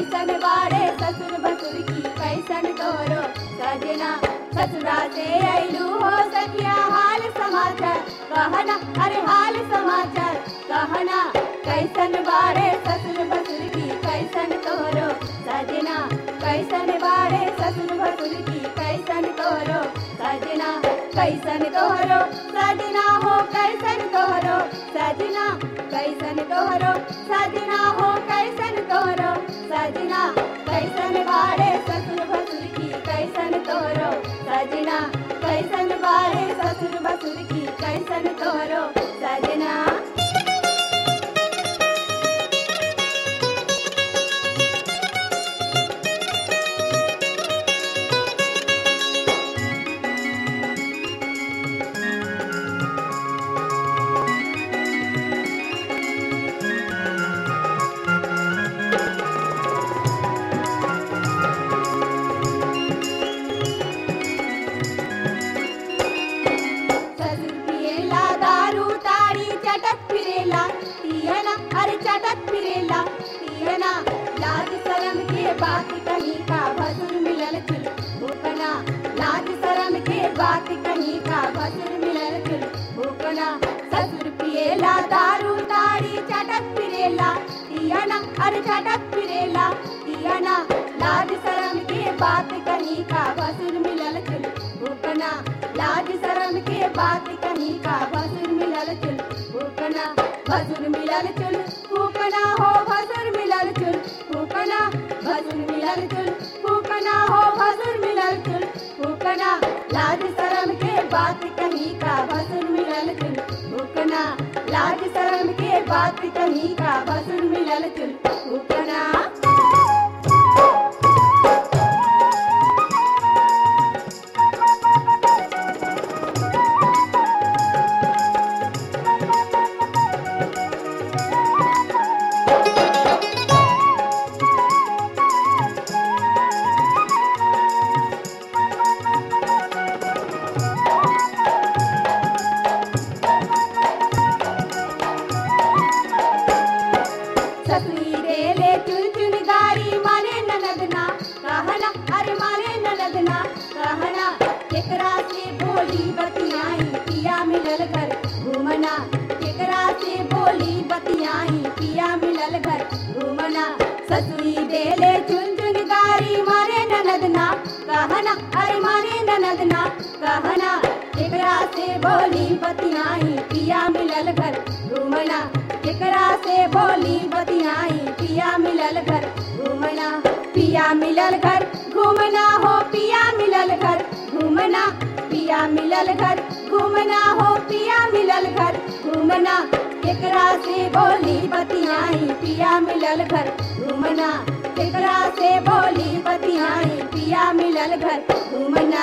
कैसन बाड़े ससुर भसुर की कैसन तोरो सजना ससुरा से अइलू हो सखिया हाल समाचार कहना अरे हाल समाचार कहना कैसन बाड़े ससुर भसुर की कैसन तोरो सजना कैसन बाड़े ससुर भसुर की कैसन तोरो सजना कैसन तोहरो सजना हो कैसन तोहरो सजना कैसन तोहरो सजना हो कैसन तोहरो सजना कैसन बाड़े ससुर भसुर की कैसन तोहरो सजना कैसन बाड़े ससुर भसुर की कैसन तोहरो सजना ससुर पिएला दारू ताड़ी चटक फिरेला पियना अरे चटक फिरेला पियना लाज शरम के बात कहीं का भसुर मिलल चुल भूकना लाज शरम के बात कहीं का भसुर मिलल चुल भूकना ससुर पिएला दारू ताड़ी चटक फिरेला पियना अरे चटक फिरेला पियना लाज शरम के बात कहीं का भसुर मिलल चुल भूकना लाज शरम के बात कहीं का भसुर मिलल चुल फूकना भसुर मिलल चुल फूकना हो भसुर मिलल चुल फूकना भसुर मिलल चुल फूकना हो भसुर मिलल चुल फूकना लाज शरम के बात कहीं का भसुर मिलल चुल फूकना लाज शरम के बात कहीं का भसुर मिलल चुल फूकना ससुरी देले चुन चुन गारी माने ननदना कहना अरे माने ननदना कहना केकरा से बोली बतियाई पिया मिलल घर घूमना केकरा से बोली बतियाई पिया मिलल घर घूमना ससुरी देले चुन चुन गारी मारे ननदना कहना अरे मारे ननदना कहना केकरा से बोली बतियाई पिया मिलल घर घूमना केकरा से बोली बतियाई पिया मिलल घर घूमना पिया मिलल घर घूमना हो पिया मिलल घर घूमना पिया मिलल घर घूमना हो पिया मिलल घर घूमना केकरा से बोली बतियाई पिया मिलल घर घूमना केकरा से बोली बतियाई पिया मिलल घर घूमना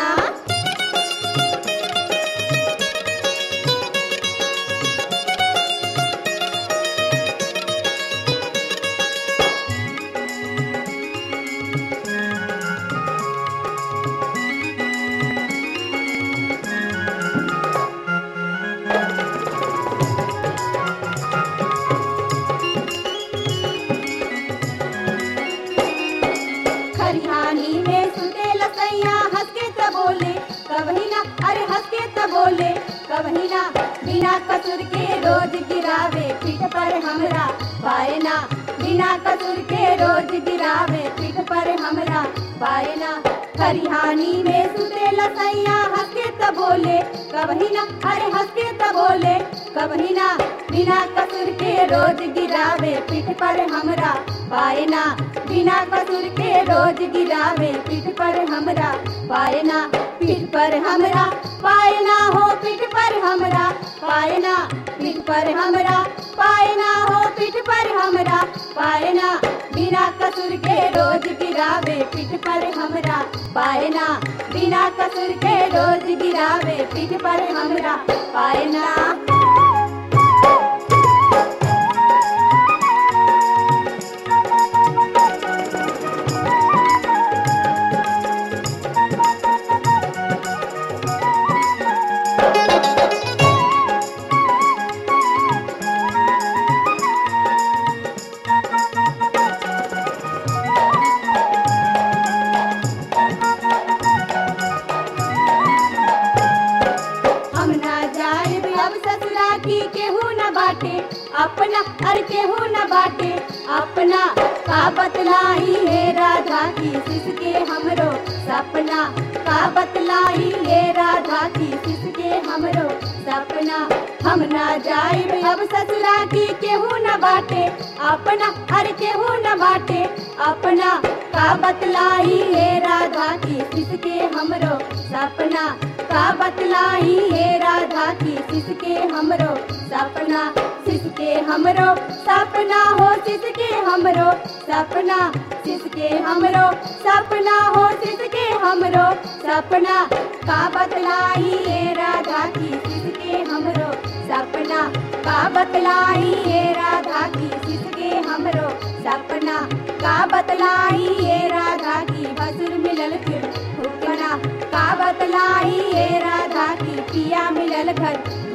खरिहानी में सुते लसैया हंस के त बोले कभी ना अरे हंस के त बोले कभी ना बिना कसूर के रोज गिरावे पीठ पर हमरा पायना बिना कसूर के रोज गिरावे पीठ पर हमरा पायना खरिहानी में सुते लसैया हंस के त बोले कभी ना अरे हंस के त बोले कभी ना बिना कसूर के रोज गिरावे पीठ पर हमरा पायना बिना कसूर के रोज गिरावे पीठ पर हमरा पायना पीठ पर हमरा पायना हो पीठ पर हमरा पायना पीठ पर हमरा पायना हो पीठ पर हमरा पायना बिना कसूर के रोज गिरावे पीठ पर हमरा पायना बिना कसूर के रोज गिरावे पीठ पर हमरा पायना अपना अर केहू न बाटे अपना का बतलाई हे राधा की सिसके हमरो सपना का बतलाई हे राधा की सिसके हमरो सपना हम ना जाइब अब ससुरा की केहू न बाटे अपना अर केहू न बाटे अपना का बतलाई हे राधा की सिसके हमरो सपना का बतलाई हे राधा की सिसके हमरो सपना सिसके हमरो सपना हो सिसके हमरो सपना सिसके हमरो सपना हो सिसके हमरो सपना का बतलाई हे राधा की सिसके हमरो सपना का बतलाई हे राधा की सिसके हमरो सपना का बतलाई हे राधा की बसुर मिलल फिर हुकना का बतलाई हे राधा की पिया मिलल घर